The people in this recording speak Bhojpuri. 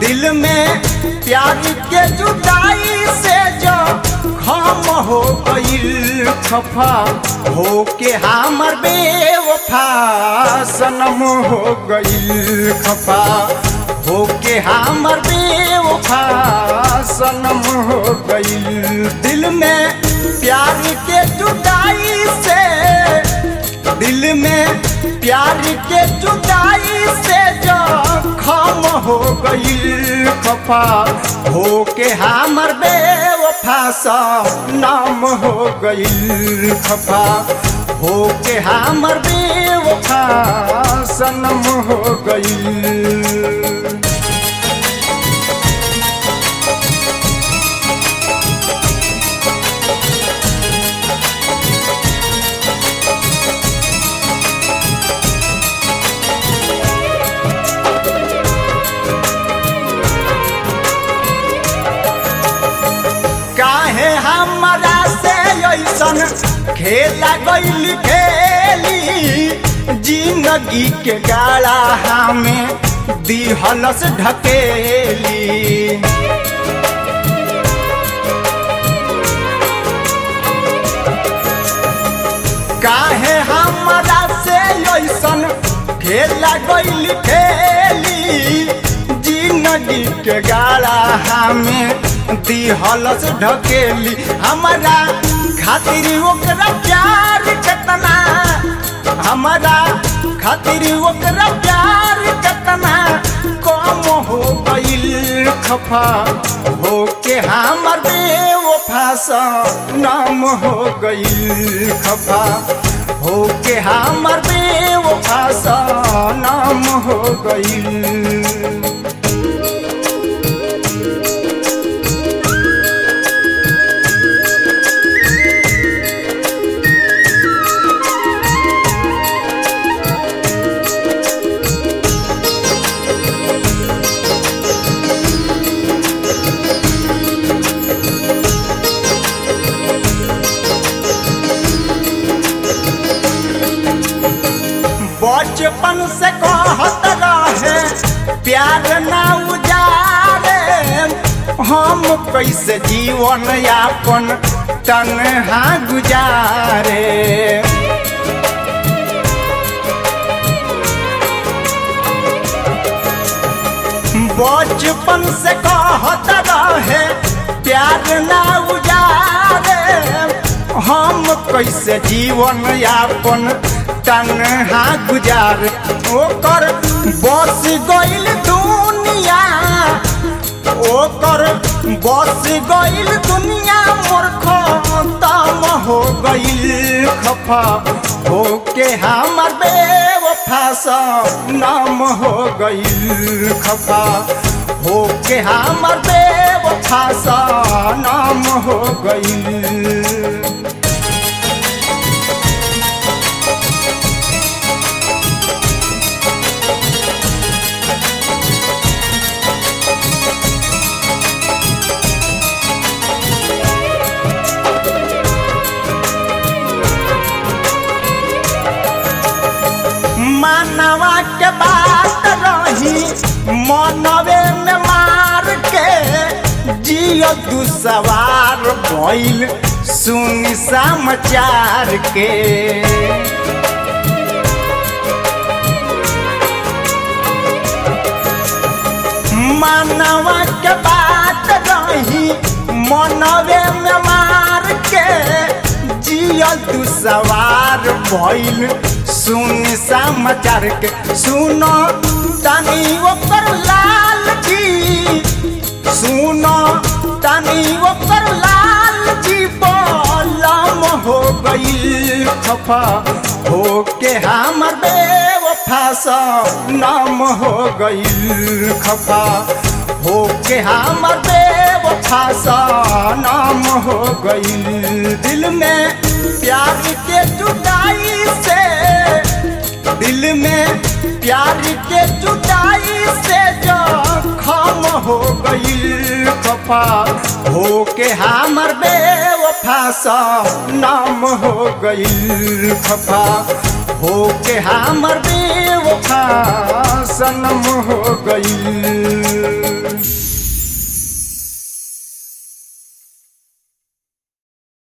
दिल में प्यार के जुदाई से जो खम हो गईल खफा हो के हमर बेवफा सनम हो गईल खफा हो के हमर बेवफा सनम हो गईल दिल में प्यार के जुदाई से दिल में प्यार के जुदाई से जो खम हो गईल खफा हो के हमर बेवफा सा नाम हो गईल खफा हो के हमर बेवफा सनम हो गईल काहे हमरा से ऐसन खेला गईल खेली जिंदगी के गाड़ा हमें दिहलस ढकेली काहे हमरा से ऐसन खेला गईल खेली जिंदगी के गाड़ा हमें दिहलस ढकेली हमारा खातिर ओकरा प्यार केतना हमारा खातिर ओकरा प्यार केतना कम हो गईल खफा हो के हमर बेवफा सा नाम हो गईल खफा हो के हमर बेवफा सा नाम हो गईल बचपन से कहत रहे प्यार ना उजारे हम कैसे जीवन यापन तनहा गुजारे बचपन से कहत रहे प्यार ना उजारे हम कैसे जीवन यापन तनहा गुजार ओकर बस गईल दुनिया ओकर बस गईल दुनिया मोर खतम हो गईल खफा हो के हमर बेवफा सा नाम हो गईल खफा हो के हमर बेवफा सा नाम हो गईल मानवा के बात रही मनवे में मार के जियो तू सवार भइल सुन समाचार के मानवा के बात रही मनवे में मार के जियो तू सवार भइल सुन समाचार के सुनो तनी ओकर लाल जी सुनो तनी ओकर लाल जी बोलम हो गईल खफा हो के हमर बेवफा सा नाम हो गईल खफा हो के हमर बेवफा सा नाम हो गईल दिल में प्यार के जुदाई से दिल में प्यार के जुदाई से जो खम हो गईल खफा हो के हमर बेवफा सा नाम हो गईल खफा हो के हमर बेवफा सनम हो